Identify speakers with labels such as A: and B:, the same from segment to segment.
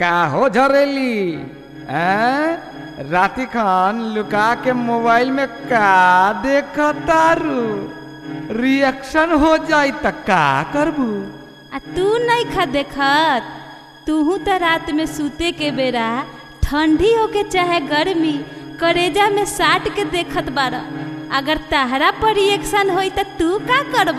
A: का हो झरेली हैं राती खान लुका के मोबाइल में का देखतारू रिएक्शन हो जाई त का करबू
B: आ तू नहीं खा देखत तूहू त रात में सूते के बेरा ठंडी होके चाहे गर्मी करेजा में साट के देखत बार अगर तहरा पर रिएक्शन होई त तू का करब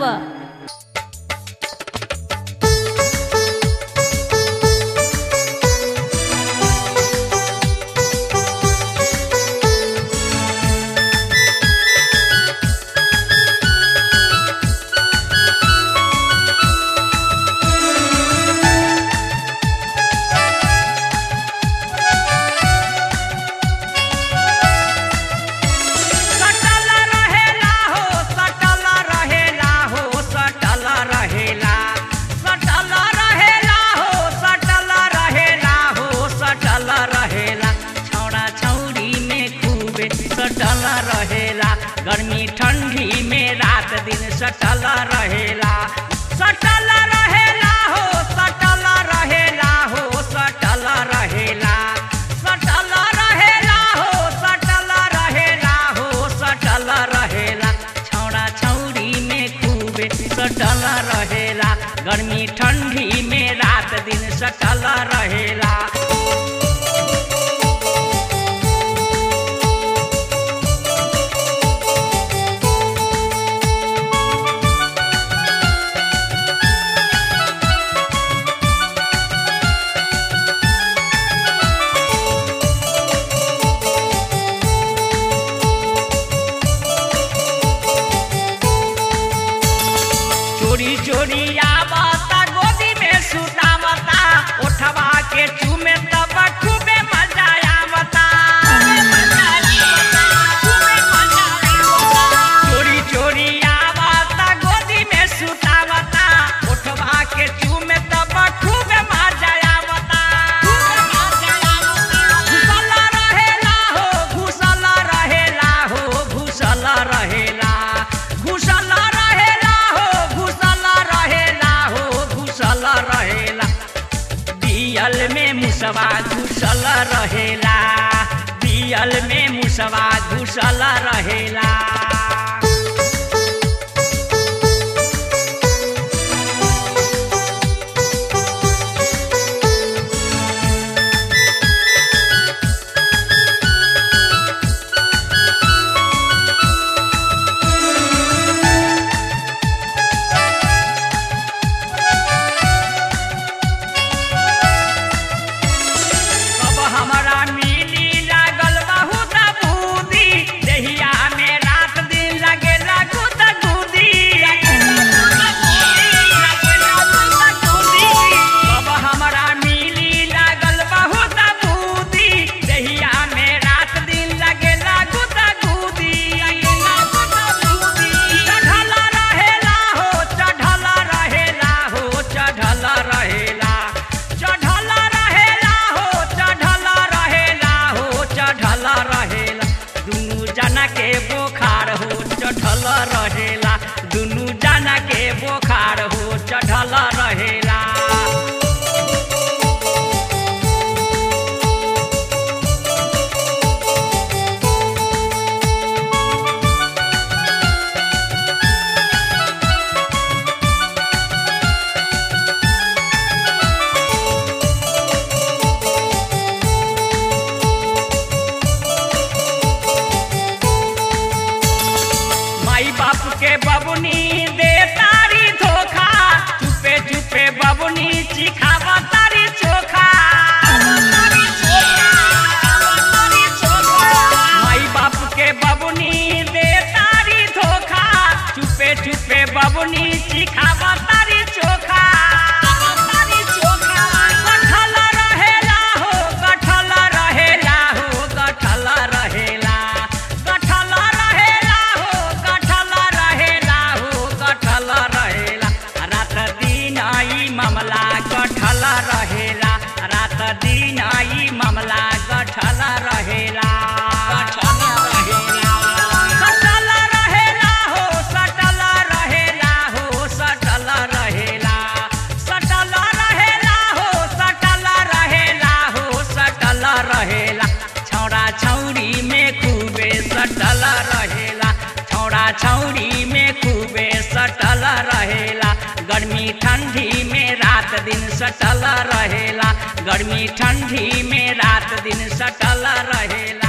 C: सटल रहेला हो सटल रहेला हो सटल रहेला सटल रहेला हो सटल रहेला हो सटल रहेला छौड़ा छौड़ी में खूबे सटल रहेला गर्मी ठंडी में रात दिन सटल रहेला सटल रहेला हो सटल रहेला हो सटल रहेला सटल रहेला हो सटल रहेला हो सटल रहेला छौड़ा छौड़ी में खूबे सटल रहेला गर्मी ठंडी में रात दिन सटल रहेला चोरी चोरी आवता गोदी में सुतावता उठवा के चूमे तब खूबे मजा आवता चोरी चोरी आवता गोदी में सुतावता उठवा के चूमे तब खूबे मजा आवता घुसल रहेला हो घुसल रहेला हो घुसल रहेला घुसल रहेला हो घुसल रहेला हो घुसल रहेला बियल में मुसवा घुसल रहेला बियल में मुसवा घुसल रहेला अब हमरा मिली लागल बहुत बूदी देहिया में रात दिन लगेला गुद गुदी अब हमरा मिली लागल बहुत बूदी देहिया में रात दिन लगेला गुद गुदी चढ़ल रहेला हो चढ़ल रहेला हो चढ़ल रहेला चढ़ल रहेला हो चढ़ल रहेला हो चढ़ल रहेला दुनू जना के बोखार हो चढ़ल रहेला दुनू जना के बोखार हो चढ़ल रहेला माई बाप के बबुनी दे तारी धोखा चुपे चुपे बबुनी चिखावा तारी चोखा माई बाप के बबुनी दे तारी धोखा चुपे चुपे बबुनी चिखावा तारी चोखा कठल रहेला हो कठल रहेला हो कठल रहेला कठल रहेला हो कठल रहेला हो कठल रहेला रात दिन आई मामला कठल रहेला रात दिन आई मामला कठल रहेला कठल रहेला सटल रहेला हो सटल रहेला हो सटल रहेला सटल रहेला हो सटल रहेला हथौड़ी में खूबे सटल रहेला गर्मी ठंडी में रात दिन सटल रहेला गर्मी ठंडी में रात दिन सटल रहेला